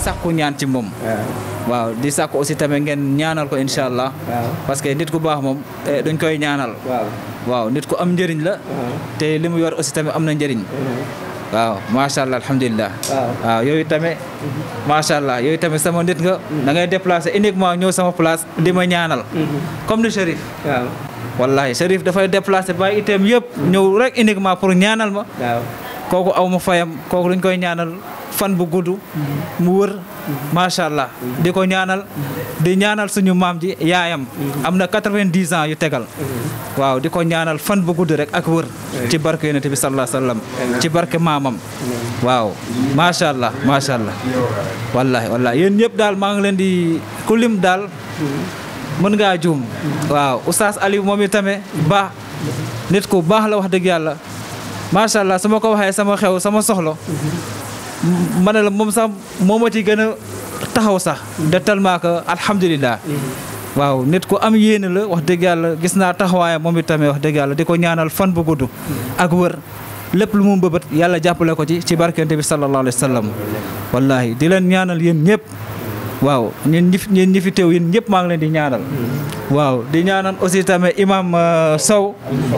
sàkku ñaan ci moom waaw di sàkku aussi tamit ngeen ñaanal ko incha allah parce que nit ku baax moom eh, dañ koy ñaanal waaw nit ku am njëriñ la te li mu yor aussi tamit am na njëriñ waaw macha allah alhamdulilah waaw yooyu tamit macha allah yooyu tamit sama nit nga da ngay déplacé uniquement ñëw sama place di ma ñaanal comme ni Chérif wallahi Chérif dafay déplacé bàyyi itam yëpp ñëw rek uniquement pour ñaanal ma kooku aw ma fayam kooku dañ koy ñaanal fan bu gudd mu wër macha allah di ko ñaanal di ñaanal suñu maam ji yaayam am na 90 ans yu tegal waaw di ko ñaanal fan bu gudd rek ak wër ci barke yonent bi sallallahu alayhi wasallam ci barke maamam waaw macha allah macha allah wallahi wallahi yéen ñëpp daal maa ngi leen di ku lim daal mën ngaa juum waaw oustaz Aliou moom itamit baax nit ku baax la wax dëgg yàlla macha allah su ma ko waxee sama xew sama soxlo ma ne la moom sax moo ma ci gën a taxaw sax de tellement que alhamdulilah waaw nit ku am yéene la wax dëgg yàlla gis naa taxawaayam moom itamit wax dëgg yàlla di ko ñaanal fan bu gudd ak wër lépp lu mu mbëbët yàlla jàppale ko ci ci barkente bi sallallahu alayhi wa sallam wallahi di leen ñaanal yéen ñëpp waaw ñun ñi fi ñun ñi fi teew yéen ñëpp maa ngi leen di ñaanal waaw di ñaanal aussi tamit imam euh, Sow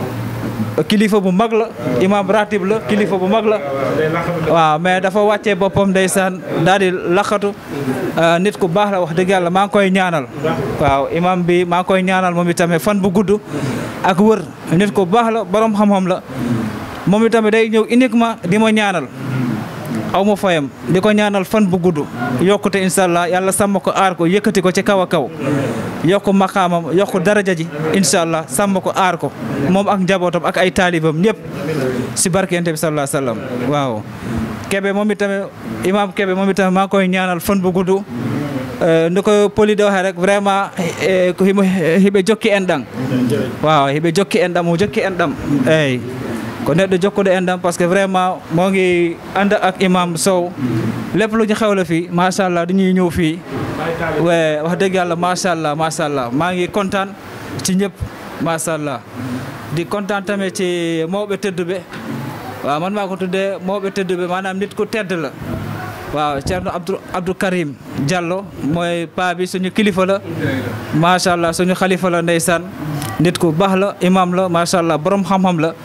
kilifa bu mag la imam ratib la kilifa bu mag la waaw mais dafa wàccee boppam ndeysaan daal di laqatu nit ku baax la wax dëgg yàlla maa ngi koy ñaanal waaw imam bi maa ngi koy ñaanal moom itamit fan bu gudd ak wër nit ku baax la borom xam-xam la moom itamit day ñëw uniquement di ma ñaanal aw ma fayam di ko ñaanal fan bu gudd yokkute incha allah yàlla sàmm ko aar ko yëkkati ko ci kaw a kaw yokk maqaamam yokk daraja ji incha allah sàmm ko aar ko moom ak njabootam ak ay taalibam ñëpp si barkeente bi sallallahu alayhi wasallam waaw kebe moom itamit imam kebe moom itamit maa ngi koy ñaanal fan bu gudd ndi ko poli de waxee rek vraiment ko himo hiɓe jokki en ɗan waaw hiɓe jokki en ɗam mo jokki en ɗam eyyi ko neɗɗo jokkuɗo en ɗam parce que vraiment moo ngi ànd ak imam Sow lépp lu ñu xewle fii macha allah dañuy ñëw fii we wax dëgg yàlla macha allah macha allah maa ngi kontaan ci ñëpp macha allah di kontaan tamit ci mawɓe tedduɓe waaw man maa ko tuddee mawɓe tedduɓe maanaam nit ku tedd la waaw Ceerno Abdou Abdou Karim Diallo mooy paa bi suñu kilifa la macha allah suñu xalifa la ndeysaan nit ku baax la imam la macha allah borom xam-xam la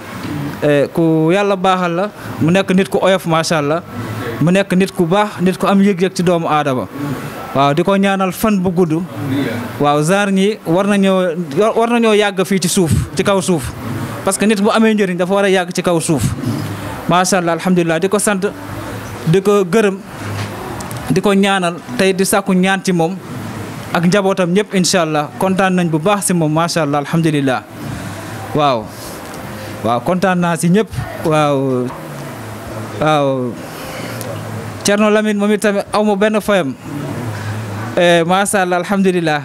ku yàlla baaxal la mu nekk nit ku oyof macha allah mu nekk nit ku baax nit ku am yëg-yëg ci doomu aadama waaw di ko ñaanal fan bu gudd waaw genre ñi war nañoo war nañoo yàgg fii ci suuf ci kaw suuf parce que nit bu amee njëriñ dafa war a yàgg ci kaw suuf macha allah alhamdulilah di ko sant di ko gërëm di ko ñaanal tey di sàkku ñaan ci moom ak njabootam ñëpp incha allah kontaan nañ bu baax si moom macha allah alhamdulilah waaw waaw kontaan naa si ñëpp waaw waaw Thierno Lamine moom itamit aw ma benn fayam macha allah alhamdulilah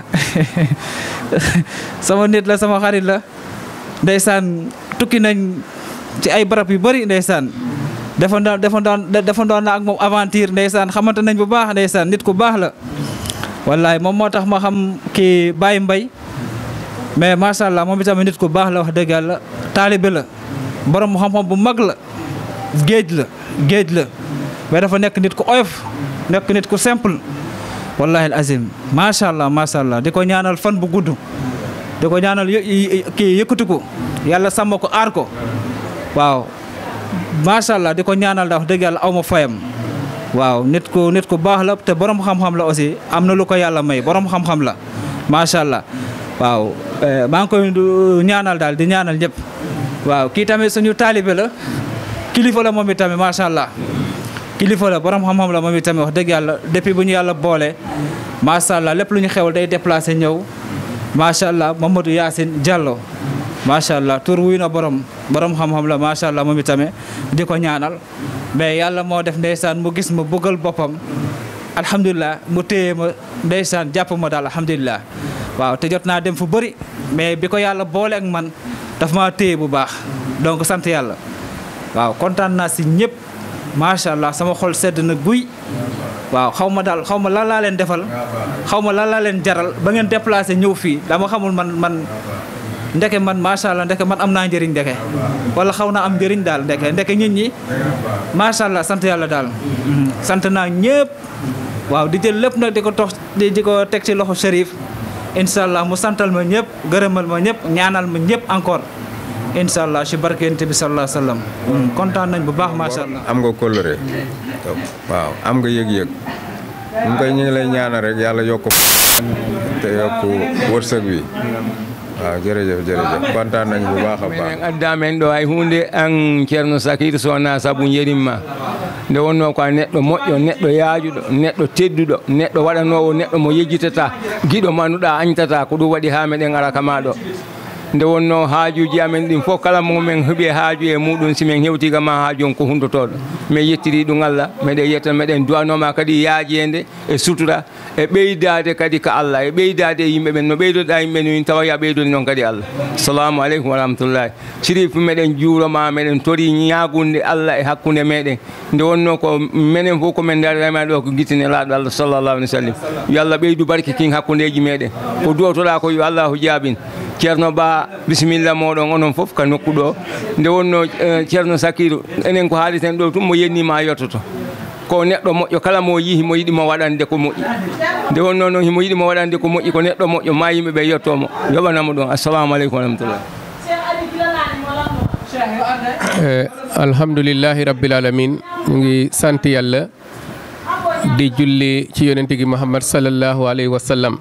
sama nit la sama xarit la ndeysaan tukki nañ ci ay barab yu bëri ndeysaan defa doon defa doon defa doon na ak moom aventure ndeysaan xamante nañ bu baax ndeysaan nit ku baax la wallahi moom moo tax ma xam kii Baye Mbaye mais macha allah moom itamit nit ku baax la wax dëgg yàlla taalibe la borom xam-xam bu mag la géej la géej la mais dafa nekk nit ku oyof nekk nit ku simple wallahi al azim macha allah macha allah di ko ñaanal fan bu gudd di ko ñaanal kii yëkkati ko yàlla sàmm ko aar ko waaw macha allah di ko ñaanal da wax dëgg yàlla aw ma fayam waaw nit ku nit ku baax la te borom xam-xam la aussi am na lu ko yàlla may borom xam-xam la macha allah waaw maa ngi koy ñaanal daal di ñaanal ñëpp waaw kii tamit suñu taalibe la kilifa la moom itamit macha allah kilifa la borom xam-xam la moom itamit wax dëgg yàlla depuis bu ñu yàlla boole macha allah lépp lu ñu xewal day déplacé ñëw macha allah Mamadou Yacine Diallo macha allah tur wuy na borom borom xam-xam la macha allah moom itamit di ko ñaanal mais yàlla moo def ndeysaan mu gis ma bëggal boppam alhamdulilah mu téye ma ndeysaan jàpp ma daal alhamdulilah waaw te jot naa dem fu bëri mais bi ko yàlla boole ak man daf maa téye bu baax donc sant yàlla waaw kontaan naa si ñëpp macha allah sama xol sedd na guy waaw xaw ma daal xaw ma lan laa leen defal xaw ma lan laa leen jaral ba ngeen déplacé ñëw fii dama xamul man man ndeke man macha allah ndeke man am naa njëriñ ndeke wala xaw naa am njëriñ daal ndeke ndeke nit ñi macha allah sant yàlla daal sant naa ñëpp waaw di jël lépp nag di ko tox di di ko teg ci loxo Chérif incha allah mu santal ma ñëpp gërëmal ma ñëpp ñaanal ma ñëpp encore incha allah ci barkeente bi sallallahu alayhi wa sallam kontaan nañ bu baax macha allah. am nga kóllëre waaw am nga yëg-yëg ñu koy ñu ngi lay ñaanal rek yàlla yokk te yokk wërsëg bi waaw jërëjëf jërëjëf kontaan nañ bu baax a baax minen addamen ɗo ay hunde an ceerno sakir sowona saabu jerimma nde wonno ko a neɗɗo moƴƴo neɗɗo yaajuɗo neɗɗo tedduɗo neɗɗo waɗanowo neɗɗo mo yejjitata giɗo manuɗa añtata ko ɗum waɗi ha meɗen ara kama ɗo nde wonno haajuji amen ɗin fof kala momin heeɓi haaju e muɗum simin hewtigama haaju on ko hundotoɗo min yettiri ɗum allah meɗen yetta meɗen duwanoma kadi yaajede e sutura e ɓeydade kadi ko allah e ɓeydade e yimɓe ɓen no ɓeydoɗa yimɓe ni tawa ya ɓeydoni noon kadi allah assalamu aleykum wa rahmatullahi sirif meɗen juuroma meɗen tori ñagunde allah e hakkude meɗen nde wonno ko minen fof komin darrema ɗo ko guittine laaɗo allah sallllahu alih wa sallam yo allah ɓeydu barke kin hakkudeji meɗen ko duwotoɗa ko yo allahu jaabin ceerno ba bisimilla moɗon onon fof ka nokku ɗo nde wonno ceerno sakiru enen ko haaliten ɗo tum mo yennima yettoto ko neɗɗo moƴƴo kala mo yihi mo yiɗimo waɗande ko moƴƴi nde wonno noon himo yiɗimo waɗande ko moƴƴi ko neɗɗo moƴƴo ma yimɓeɓe yettomo yoɓanamo ɗon assalamu aleykum wa rahmatullah alhamdulillahi rabbil alamin ñu ngi sant yàlla di julli ci yonente gi muhammad sallallahu alayhi wa sallam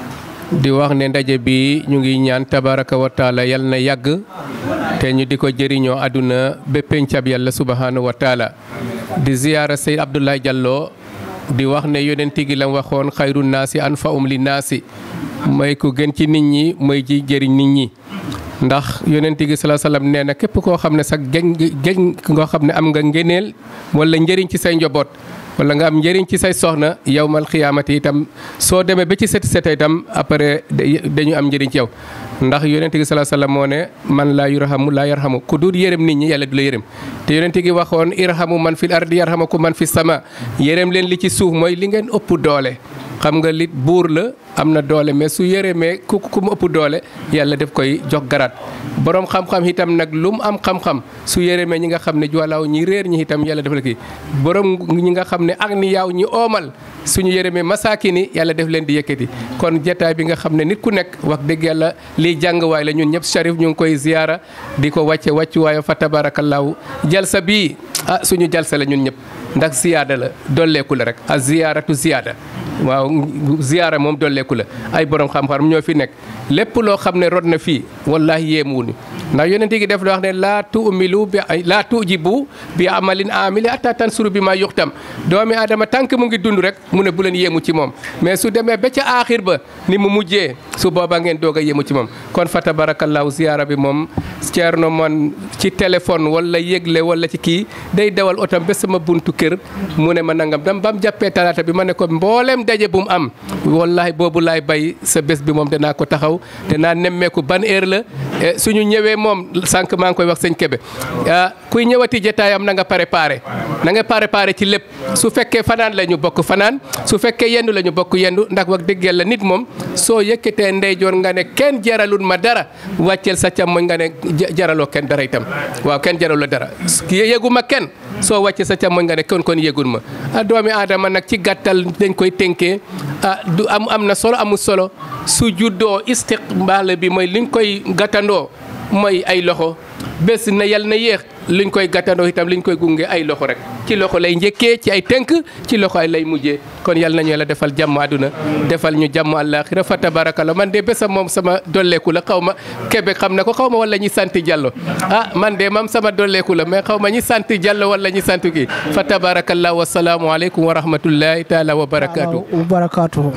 di wax ne ndaje bi ñu ngi ñaan tabaraka wa taala yal na yàgg te ñu di ko jëriñoo àdduna ba pencab yàlla subhanahu wa taala di ziyaara Seyd Abdoulaye Diallo di wax ne yonente gi la waxoon xayru naasi anfa'um li naasi mooy ku gën ci nit ñi mooy ji jëriñ nit ñi ndax yonent gi salaa salaam nee na képp koo xam ne sax gën gën ngoo xam ne am nga ngëneel wala njëriñ ci say njaboot wala nga am njëriñ ci say soxna yawmal xiyaamati itam soo demee ba ci seti seta itam après dañu am njëriñ ci yow ndax yonent gi salaa salaam moo ne man laa yurhamu laa yarhamu ku dul yërëm nit ñi yàlla du la yërëm te yonent gi waxoon irhamu man fil ardi yarhamukum man fi sama yërëm leen li ci suuf mooy li ngeen ëpp doole xam nga lit buur la am na doole mais su yërëmee ku ku mu ëpp doole yàlla def koy jox garaat borom xam-xam itam nag lu mu am xam-xam su yërëmee ñi nga xam ne juwalaaw ñi réer ñi itam yàlla def la kii borom ñi nga xam ne ak ni yaaw ñi oomal suñu yërëmee masaaki ni yàlla def leen di yëkkati kon jataay bi nga xam ne nit ku nekk wax dëgg yàlla lii jàngwaay la ñun ñëpp Cherif ñu ngi koy ziyaara di ko wàcce wàccuwaayo fa tabaarakallaahu jalsa bii ah suñu jalsa la ñun ñëpp ndax ziyaada la dolleeku la rek a ziyaaratu ziyaada waaw ziyaara moom dolleeku la ay borom xam-xam ñoo fi nekk lépp loo xam ne rod na fii wallahi yéemuwuñu ndax yonent gi def wax ne laa tuumilu bi laa tujibu bi amalin amili atta tansuru bi ma yuxtam doomi aadama tànk mu ngi dund rek mu ne bu leen yéemu ci moom mais su demee ba ca aaxir ba ni mu mujjee su boobaa ngeen doog a yéemu ci moom kon fa tabarakallahu ziyaara bi moom ceerno man ci téléphone wala yëgle wala ci kii day dawal otam ba sama buntu kër mu ne ma nangam dam ba mu jàppee talaata bi ma ne ko mboolem daje bu mu am wallahi boobu laay bay sa bés bi moom danaa ko taxaw danaa nemmeeku ban heure la suñu ñëwee moom sànq maa ngi koy wax sëñ Kebe kuy ñëwati jotaayam na nga préparé na nga préparé ci lépp su fekkee fanaan la ñu bokk fanaan su fekkee yendu la ñu bokk yendu ndax wax dëgg yàlla nit moom soo yëkkatee ndeyjoor nga ne kenn jaralul ma dara wàcceel sa càmmoñ nga ne jaraloo kenn dara itam waaw kenn jaralul dara yëgu ma kenn soo wàccee sa càmmoñ nga ne kon kon yëgul ma a doomi aadama nag ci gàttal dañ koy tënkee ah du am am na solo amul solo su juddoo istiqbaal bi mooy liñ koy gàttandoo mooy ay loxo bés na yal na yéex liñ koy gàttandoo itam liñ koy gunge ay loxo rek ci loxo lay njëkkee ci ay tënk ci loxo ay lay mujjee kon yal nañu yàlla defal jàmm àdduna defal ñu jàmm àllaaxira fa tabarakallah man de bésam moom sama dolleeku la xaw ma Kébé xam na ko xaw ma wala ñi sant Diallo ah man de mam sama dolleeku la mais xaw ma ñi sant Diallo wala ñi sant kii fa tabarakallah wa salaamu aleykum wa rahmatullahi taala wa barakaatu. wa barakaatu.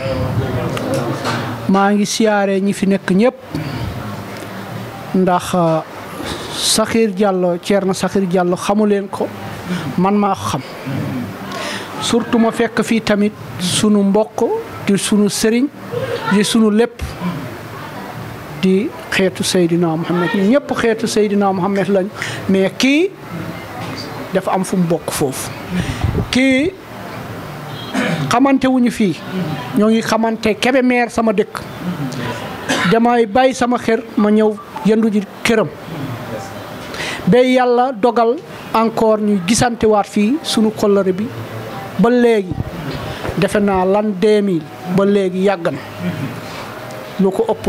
maa ngi siyaare ñi fi nekk ñëpp ndax Sakhir Diallo Thierno Sakhir Diallo xamu leen ko man maa ko xam surtout ma fekk fii tamit sunu mbokk di sunu sëriñ di sunu lépp di xeetu Seydina Mohamed ñu ñëpp xeetu Seydina Mohamed lañ mais kii dafa am fu mu bokk foofu kii xamante wuñu fii ñoo ngi xamante Kébémer sama dëkk damay bàyyi sama xër ma ñëw yëndu ji këram ba yàlla dogal encore ñuy gisante waat fii sunu kollëre bi ba léegi defe naa lan 2000 ba léegi yàgg na lu ko ëpp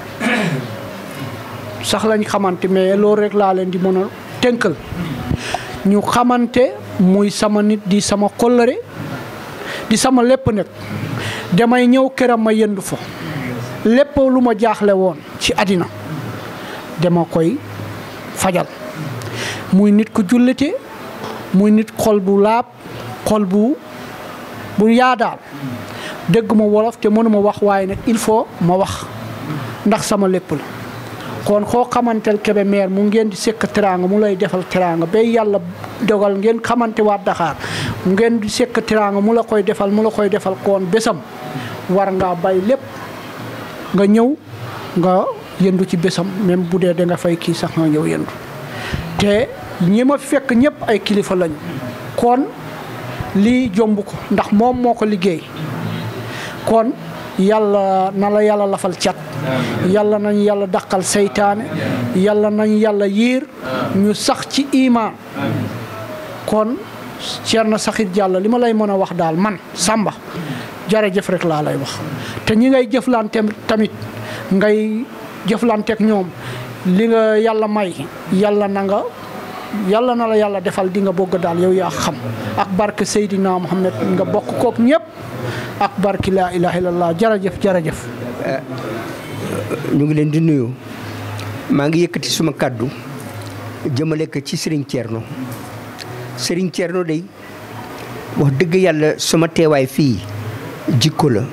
sax lañ xamante mais loolu rek laa leen di mën a tënkal ñu xamante muy sama nit di sama kóllëre di sama lépp nag damay ñëw këram ma yëndu fa lépp lu ma jaaxle woon ci àddina dama koy fajal muy nit ku jullite muy nit xol bu laab xol bu bu yaadaal dégg ma wolof te mënuma wax waaye nag il faut ma wax ndax sama lépp la kon koo xamantel kebe meer mu ngeen di sekk teraanga mu lay defal teraanga ba yàlla dogal ngeen xamante waa Dakar mu ngeen di sekk teraanga mu la koy defal mu la koy defal koon bésam war ngaa bay lépp nga ñëw nga yëndu ci bésam même bu dee da nga fay kii sax nga ñëw yëndu te ñi ma fekk ñëpp ay kilifa lañu kon lii jomb ko ndax moom moo ko liggéey kon yàlla na la yàlla lafal cat yàlla nañ yàlla daqal seytaane yàlla nañ yàlla yiir ñu sax ci imaan kon Thierno Sakhir Diallo li ma lay mën a wax daal man Samba jërëjëf rek laa lay wax te ñi ngay jëflante tamit ngay jëflanteek ñoom li nga yàlla may yàlla na nga yàlla na la yàlla defal di nga bëgg daal yow yaa xam ak barke Seydina Mohamed nga bokk kook ñëpp ak barke laa ilaha illallah jërëjëf jërëjëf. ñu ngi leen di nuyu maa ngi yëkkati suma kàddu jëmale ko ci Serigne Thierno Serigne Thierno day wax dëgg yàlla sama teewaay fii jikko la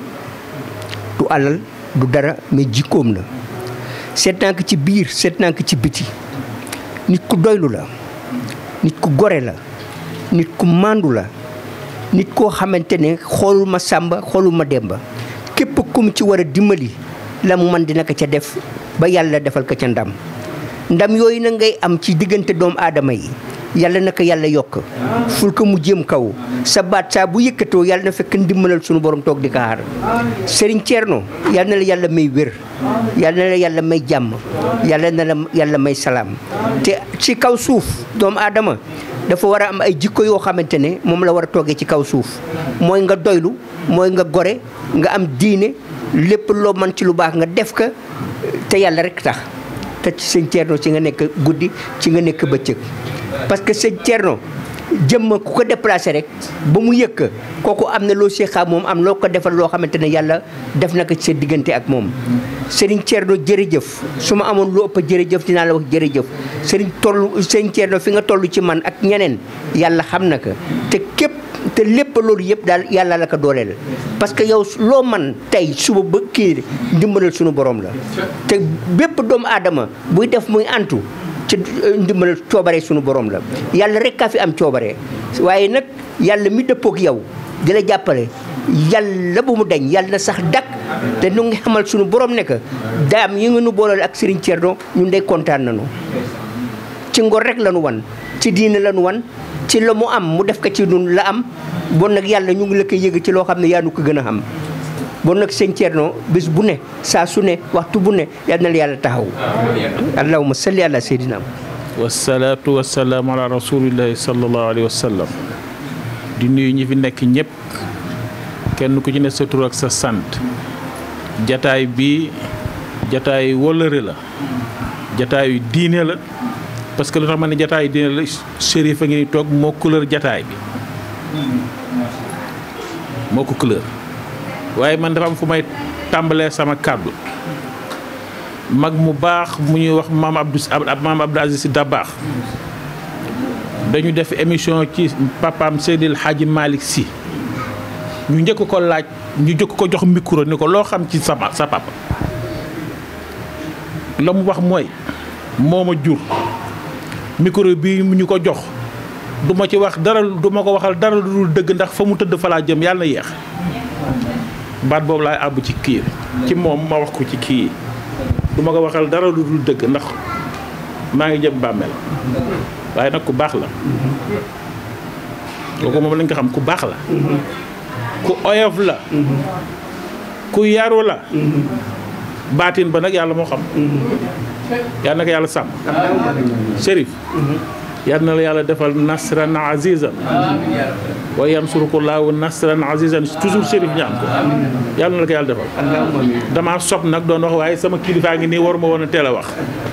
du alal du dara mais jikkoom la seet naa ko ci biir seet naa ko ci biti nit ku doylu la nit ku gore la nit ku màndu la nit koo xamante ne xoolul ma sàmba xoolul ma demba képp ku mu ci war a dimbali la mu man dina ko ca def ba yàlla defal ko ca ndam ndam yooyu na ngay am ci diggante doomu aadama yi yàlla na ko yàlla yokk ful ko mu jëm kaw sa baat saa bu yëkkatoo yàlla na fekk ndimbalal sunu borom toog di ko xaar Serigne Thierno yàlla na la yàlla may wér yàlla na la yàlla may jàmm yàlla na la yàlla may salaam te ci kaw suuf doomu aadama dafa war a am ay jikko yoo xamante ne moom la war a toogee ci kaw suuf mooy nga doylu mooy nga gore nga am diine lépp loo mën ci lu baax nga def ko te yàlla rek tax te ci sëñ Thierno ci nga nekk guddi ci nga nekk bëccëg parce que sëñ Thierno jëmma ku ko déplacé rek ba mu yëkk kooku am na loo seexaa moom am loo ko defal loo xamante ne yàlla def na ko ci sa diggante ak moom Serigne Thierno jërëjëf su ma amoon lu ëpp jërëjëf dinaa la wax jërëjëf Serigne toll Serigne Thierno fi nga toll ci man ak ñeneen yàlla xam na ko te képp te lépp loolu yëpp daal yàlla la ko dooleel parce que yow loo man tey suba ba kii ndimbalal sunu borom la te bépp doomu aadama buy def muy antu ci ndimbalal coobare sunu borom la yàlla rek kaa fi am coobare waaye nag yàlla mi dëppook yow di la jàppale yàlla bu mu dañ yàlla na sax dakk te nu ngi xamal sunu borom ne que daam yi nga nu booleel ak Serigne Thierno ñun day kontaan nañu ci ngor rek la nu wan ci diine la nu wan ci la mu am mu def ko ci nun la am bon nag yàlla ñu ngi la koy yëg ci loo xam ne yaa nu ko gën a xam bon nag sëñ Thierno bis bu ne saa su ne waxtu bu ne yal na la yàlla taxaw allahumma salli ala seydina wasalaatu wasalaamu ala rasulillahi sallallahu alayhi wa sallam di nuyu ñi fi nekk ñëpp kenn ku ci ne sa tur ak sa sant jataay bi jataay wóllëre la jataayu diine la parce que lu tax ma ne jataayu diine la shérif a ngi ni toog moo couleur jataay bi moo ko couleur waaye man dafa am fu may tàmbalee sama kàddu mag mu baax mu ñuy wax maam Abdou maam Abdou Aziz Sy Dabakh dañu def émission ci papaam Seydil Hadji Malick Sy ñu njëkk ko laaj ñu jëkk ko jox micro ni ko loo xam ci sa sa papa la mu wax mooy moo ma jur micro bi ñu ko jox du ma ci wax dara du ma ko waxal dara lu dul dëgg ndax fa mu tëdd fa laa jëm yàlla na yéex baat boobu laay àbb ci kii ci moom ma wax ko ci kii du ma ko waxal dara lu dul dëgg ndax maa ngi jëm bàmmeel waaye nag ku baax la kooku moom lañ ko xam ku baax la ku oyof la ku yaru la baatin ba nag yàlla moo xam yàlla na ko yàlla sàmm Chérif yal na la yàlla defal nasran azizan wa yansurukullahu nasran azizan toujours Chérif ñaan ko yal na la ko yàlla defal damaa sob nag doon wax waaye sama kilifaa ngi nii waruma woon a teel a wax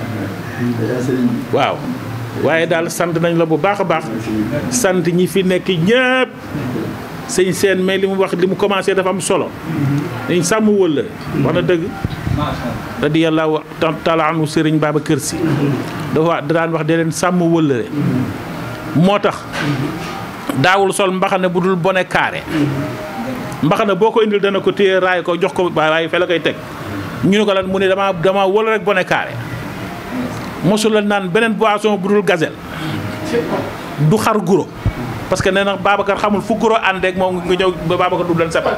waaw waaye daal sant nañ la bu baax a baax sant ñi fi nekk ñëpp sëñ seen mais li mu wax li mu commencé dafa am solo dañ sàmm wëllëre wax na dëgg radiyallahu taala anhu sëriñ Babacar Si dafa wax da daan wax de leen sàmm wëllëre moo tax daawul sol mbaxane bu dul bone carré mbaxane boo ko indil dana ko téye raay ko jox ko waaye fe la koy teg ñu ne ko lan mu ne dama dama wël rek bone carré mosul la naan beneen boisson bu dul gazelle du xar guro parce que nee na Babacar xamul fu guro ànd ak moom nga ñëw ba Babacar du leen séparé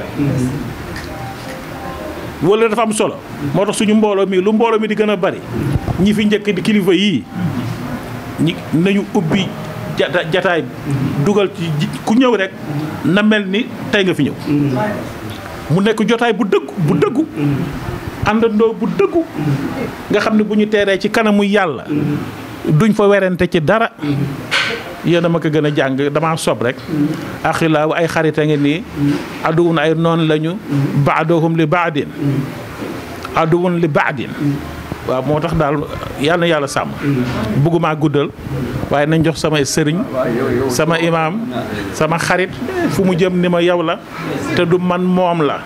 wala dafa am solo moo tax suñu mbooloo mi lu mbooloo mi di gën a bari ñi fi njëkk di kilifa yii ñi nañu ubbi jata jataay dugal ci ku ñëw rek na mel ni tey nga fi ñëw mu nekk jotaay bu dëggu bu dëggu àndandoo bu dëggu nga xam ne bu ñu teeree ci kanamu yàlla duñ fa werante ci dara yéen a ma ko gën a jàng damaa sob rek axilaaw ay xarit a ngi nii aduwun ay noon lañu baadohum li baadin aduwun li baadin waaw moo tax daal yal na yàlla sàmm bëggumaa guddal waaye nañ jox samay sëriñ sama imaam sama xarit fu mu jëm ni ma yow la te du man moom la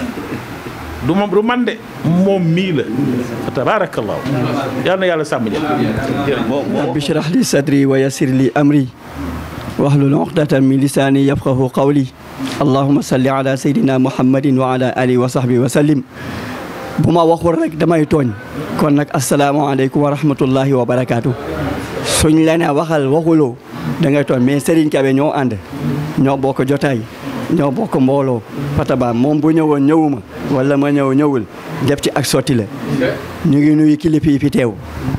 du moom du man de moom mii la fa tabaarakallaahu yal na yàlla sàmm jël rabbi shrah li sadri wa yassir li amri wahlul uqdatan min lisani yafqahu qawli allahumma salli ala sayyidina muhammadin wa ala alihi wa sahbihi wa sallim bu ma waxul rek damay tooñ kon nag asalaamaaleykum wa rahmatullahi wa barakaatu suñ la ne waxal waxuloo da ngay tooñ mais Serigne Kebe ñoo ànd ñoo bokk jotaay ñoo bokk mbooloo fataba moom bu ñëwoon ñëwuma wala ma ñëw ñëwul def ci ak sotti la ñu ngi nuyu kilifa yi fi teew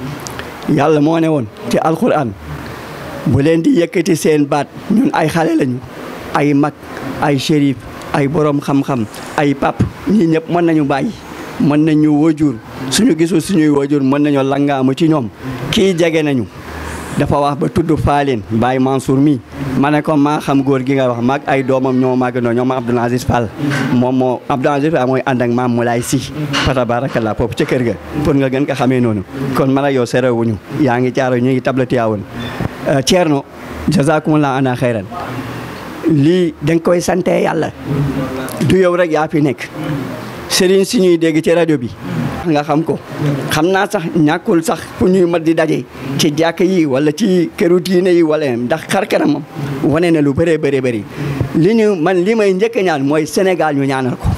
yàlla moo ne woon ci alquran bu leen di yëkkati seen baat ñun ay xale lañu ay mag ay shérif ay borom xam-xam ay pap ñii ñëpp mën nañu bàyyi mën nañu wajur suñu gisul suñuy wajur mën nañoo langaamu ci ñoom kii jege nañu dafa wax ba tudd Faaleen Baye Mansour mi ma ne ko maa xam góor gi nga wax maag ay doomam ñoo màggandoo ñoom Abdoul Aziz Fall moom moo Abdoul Aziz Fall mooy ànd ak maam Moulay Si fa tabarakallah foofu ca kër ga pour nga gën ko xamee noonu kon man ak yow serewuñu yaa ngi caaro ñu ngi tablati yaawoon Thierno jazakumullah ana xayran lii da nga koy sante yàlla du yow rek yaa fi nekk sëriñ si ñuy dégg ci rajo bi nga xam ko xam naa sax ñàkkul sax fu ñuy mat di daje ci jàkk yi wala ci këru diine yi wala ndax xar kanamam wane na lu bëree bëri bëri li ñu man li may njëkk a ñaan mooy Sénégal ñu ñaanal ko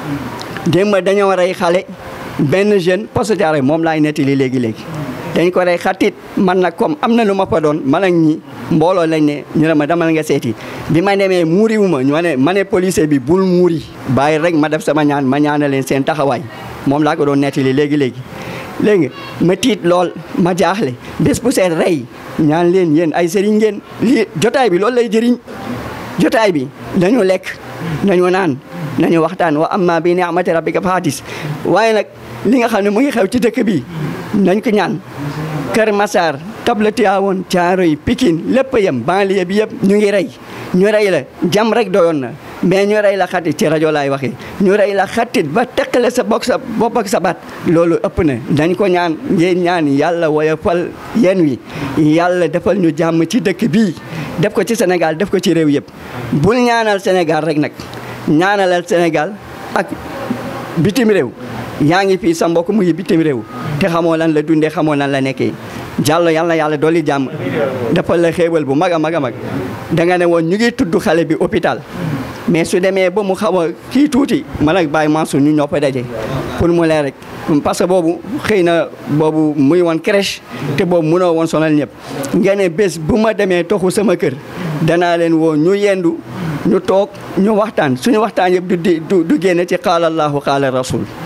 démb dañoo rey xale benn jeune poste Thiaroye moom laay nettali léegi léegi dañ ko rey xatit man nag comme am na lu ma fa doon man ak ñi mbooloo lañ ne ñu ne ma demal nga seeti bi ma demee muuriwu ma ñu ne ma ne policier bi bul muuri bàyyi rek ma def sama ñaan ma ñaanal leen seen taxawaay moom laa ko doon nettali léegi léegi. léegi ma tiit lool ma jaaxle bés bu seen rey ñaan leen yéen ay sëriñ ngeen lii jotaay bi loolu lay jëriñ jotaay bi nañu lekk nañu naan nañu waxtaan wa amma bi ni'mati rabbika fa hadis waaye nag li nga xam ne mu ngi xew ci dëkk bi nañ ko ñaan Kër Massar table Tivaouane Thiaroye Pikine lépp yem banlieue bi yëpp ñu ngi rey ñu rey la jam rek doyoon na mais ñu rey la xatit ci rajo laay waxee ñu rey la xatit ba teqale sa bokk sa bopp ak sa baat loolu ëpp na dañ ko ñaan ngeen ñaan yàlla woyofal yéen wi yàlla defal ñu jàmm ci dëkk bii def ko ci Sénégal def ko ci réew yëpp bul ñaanal Sénégal rek nag ñaanalal Sénégal ak bitim réew yaa ngi fii sa mbokk mu ngi bitim réew te xamoo lan la dundee xamoo lan la nekkee jàllo yàlla yàlla dolli jàmm defal la xéewal bu mag a mag a mag da nga ne woon ñu ngi tudd xale bi hôpital mais su demee ba mu xaw a kii tuuti man ak Baye Mansour ñu ñoo fa daje pour mu leer rek parce que boobu xëy na boobu muy woon crèche te boobu mënoo woon sonal ñëpp nga ne bés bu ma demee toxu sama kër danaa leen woo ñu yendu ñu toog ñu waxtaan suñu waxtaan yëpp du du du génn ci qaala allahu qaala rasul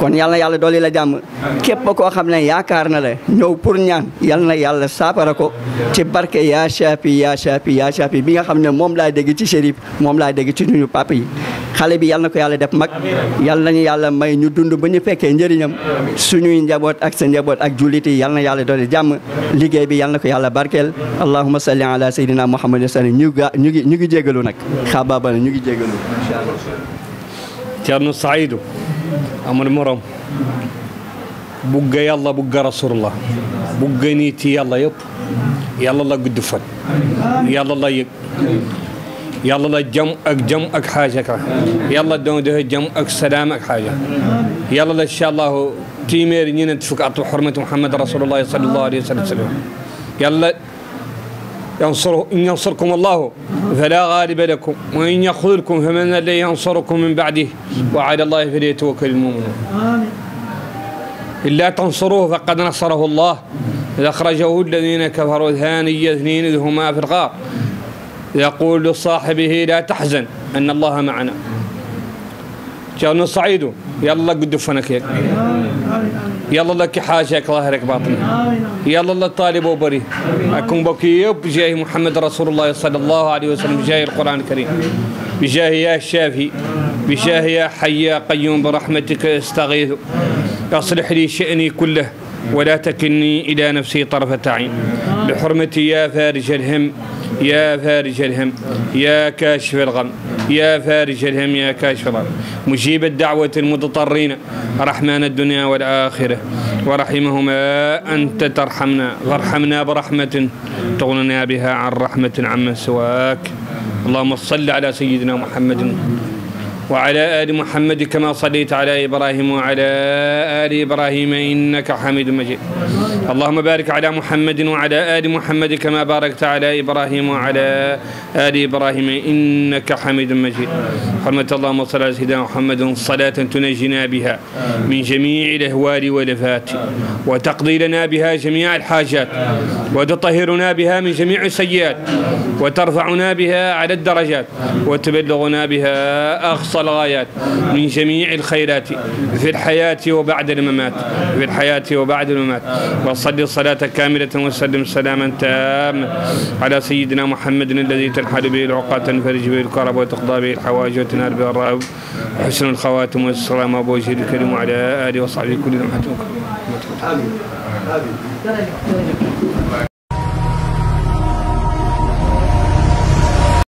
kon yal na yàlla dolli la jàmm képp koo xam ne yaakaar na la ñëw pour ñaan yal na yàlla saafara ko ci barke yaa Shafi yaa Shafi yaa Shafi bi nga xam ne moom laa dégg ci Chérif moom laa dégg ci nuyu papa yi xale bi yal na ko yàlla def mag yal nañu yàlla may ñu dund ba ñu fekkee njëriñam suñuy njaboot ak sa njaboot ak jullit yi yal na yàlla dolli jàmm liggéey bi yal na ko yàlla barkeel allahumma salli ala sayyidina muhammadin sallam ñu ga ñu ngi ñu ngi jégalu nag xabaaba ñu ngi jégalu Ceerno Saidu amul morom bugga yàlla bugga rasulullah bugga nit yàlla yëpp yàlla la gudd fan yàlla la yëg yàlla la jam ak jam ak xaaja ka yàlla doon defe jam ak salaam ak xaaja yàlla la incha allahu téeméeri ñeent fukk at xurmati muhammad rasulullah sallallahu alayhi wa sallam yàlla ينصر إن ينصركم الله فلا غالب لكم وإن يخذلكم فمن الذي ينصركم من بعده وعلى الله فليتوكل المؤمنون إلا تنصروه فقد نصره الله إذ أخرجه الذين كفروا ثاني اثنين إذ هما في الغار يقول لصاحبه لا تحزن أن الله معنا جاءنا صعيد يلا قد فنك هيك يلا لك حاجك ظاهرك باطنك يلا الله طالب وبري أكون بكي بجاه محمد رسول الله صلى الله عليه وسلم بجاه القرآن الكريم بجاه يا الشافي بجاه يا حي يا قيوم برحمتك استغيث أصلح لي شأني كله ولا تكلني إلى نفسي طرفة عين بحرمة يا فارج الهم يا فارج الهم يا كاشف الغم يا فارج الهم يا كاشف الغم مجيب الدعوة المضطرين رحمن الدنيا والآخرة ورحمهما أنت ترحمنا وارحمنا برحمة تغننا بها عن رحمة عمن سواك اللهم صل على سيدنا محمد وعلى آل محمد كما صليت على إبراهيم وعلى آل إبراهيم إنك حميد مجيد اللهم بارك على محمد وعلى آل محمد كما باركت على إبراهيم وعلى آل إبراهيم إنك حميد مجيد حرمة اللهم صل على سيدنا محمد صلاة تنجينا بها من جميع الأهوال والأفات وتقضي لنا بها جميع الحاجات وتطهرنا بها من جميع السيئات وترفعنا بها على الدرجات وتبلغنا بها أقصى الغايات من جميع الخيرات في الحياة وبعد الممات في الحياة وبعد الممات وصل صلاة كاملة وسلم سلاما تاما على سيدنا محمد الذي تنحل به العقاد تنفرج به الكرب وتقضى به الحوائج وتنال به الرغب حسن الخواتم والسلام أبو وجه الكريم وعلى آله وصحبه كل آمين